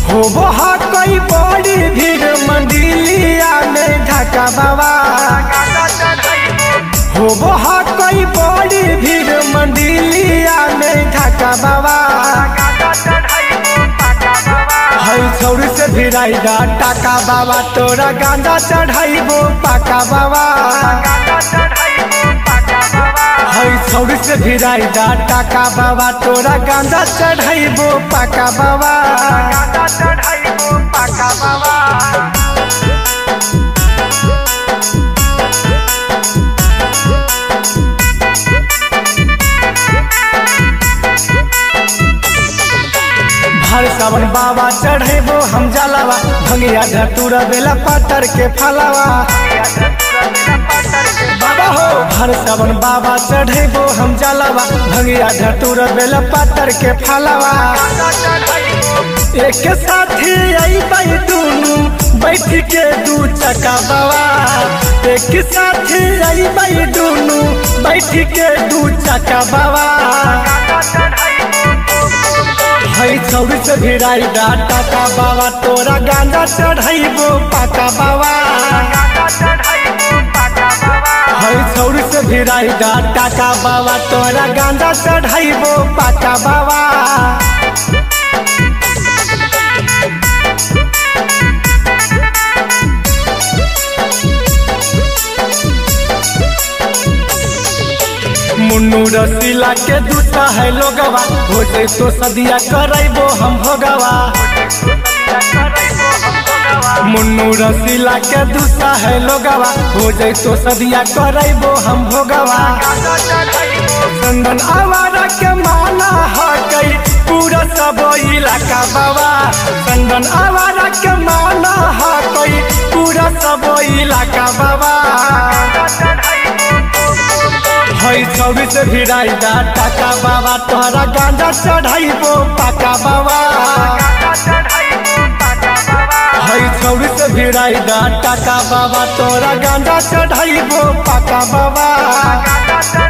हो बहा कई बड़ी भीड़ मंदिलिया में ढाका बाबा हो बहा कई बड़ी भीड़ मंदिलिया में ढाका बाबा हई छौरी से भिड़ाई दा टाका बाबा तोरा गांजा चढ़ाइबो पाका बाबा हई छौरी से भिड़ाई दा टाका बाबा तोरा गांजा चढ़ाइबो पाका बाबा पाका बाबा भर सावन बाबा चढ़ेबो हम जलावा भंगिया धतुर बेला पातर के फलावा बाबा हो भर सावन बाबा चढ़ेबो हम जलावा भंगिया धतुर बेला पातर के फलावा एक साथी आई बाई दुनु बैठ के दू चका बाबा एक साथी आई बाई दुनु बैठ के दू चका बाबा हई छौरी से भिड़ाई दा टाका बाबा तोरा गांजा चढ़ाइबो पाका बाबा हई छौरी से भिड़ाई दा टाका बाबा तोरा गांजा चढ़ाइबो पाका बाबा मुन्नू रसीला के दूता है लोगवा हो तो सदिया करैबो हम भोगवा मुन्नू रसीला के दूता है लोगवा हो तो सदिया करैबो हम भोगवा चंदन आवारा के माना है कई पूरा सब इलाका बाबा चंदन आवारा के माना है कई पूरा सब इलाका बाबा हई चौबीस भिड़ाई दा टाका बाबा तोहरा गांजा चढ़ाइबो पाका बाबा हई चौबीस भिड़ाई दा टाका बाबा तोरा गांजा चढ़ाइबो पाका बाबा